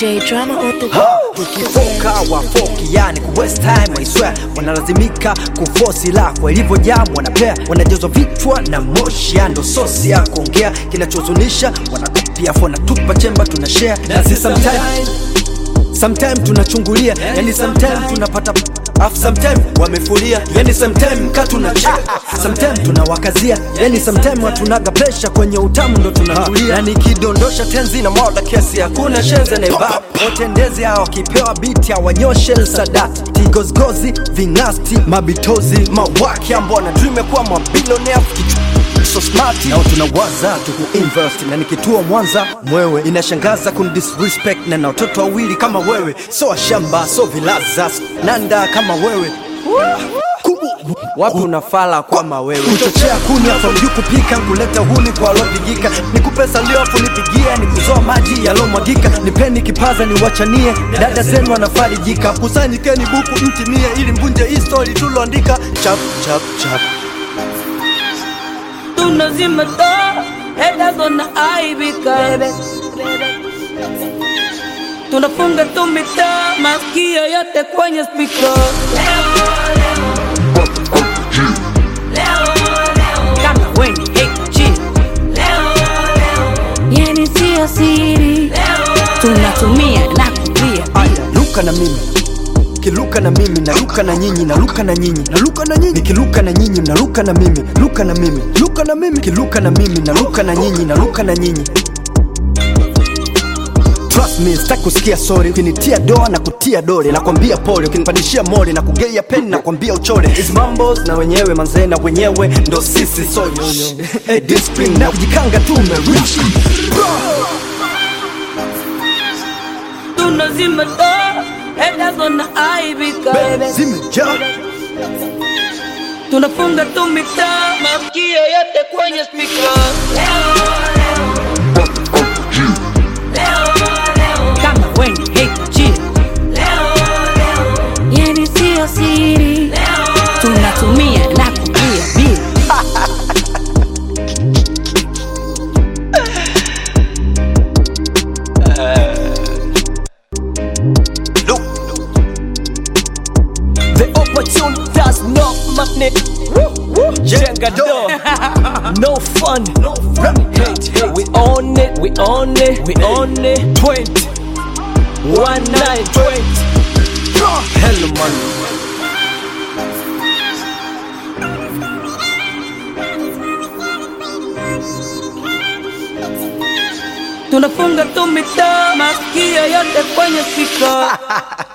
DJ drama on the tukifoka wafoki yani ku waste time I swear wanalazimika kufosi lako ilivyojaa wanapea wanajazwa vichwa na moshi ya ndo sosi ya kuongea kinachohuzunisha wanatupia fona tupa chemba tuna share na si sometime sometime tunachungulia yani sometime tunapata Afu sometime wamefulia yani sometime ka tunacheka sometime tunawakazia yani sometime hatunaga pressure kwenye utamu ndo tunatulia yani kidondosha tenzi na mwada kesi hakuna shenze na iba watendezi hao wakipewa biti hawanyoshe sadati tigozgozi vingasti mabitozi mawaki ambao na dream ya kuwa mabilionea so smart nao tunawaza tukuinvest na nikituo mwanza mwewe inashangaza kundisrespect na na watoto wawili kama wewe so washamba so vilaza so nanda kama wewe Kubu. wapi unafala kama wewe kuchochea kuni afa mjuu kupika kuleta huni kwa alopigika nikupe salio afu nipigie nikuzoa maji yalomwagika nipeni kipaza niwachanie dada zenu wanafarijika kusanyikeni buku mtimie ili mvunje hii story tuloandika chap chap chap tunazima taa haters wanaaibika tunafunga tu mitaa masikio yote kwenye spika kama weni hg yani sio siri tunatumia na kulia aya luka na mimi kiluka na mimi naluka na nyinyi naluka na nyinyi naluka na nyinyi nikiluka na nyinyi mnaluka na mimi luka na mimi luka na mimi kiluka na mimi naluka na nyinyi naluka na nyinyi Trust me, sitaki kusikia sorry ukinitia doa na kutia dole nakwambia pole ukinipandishia mole na kugeia peni nakwambia uchole Hizi mambos na wenyewe manzee na wenyewe ndo sisi so hey, discipline na kujikanga tu umerich tunazima taa haters wanaaibika zimejaa tunafunga tu mitaa masikio yote kwenye spika kama weni hg yani sio siri tunatumia na kulia bila The opportunity does not magnet. Jenga door. No fun. Hate, hate. We own it. We own it. We own it. 20. One nine twenty. Hello man tunafunga tu mitaa masikio yote kwenye spika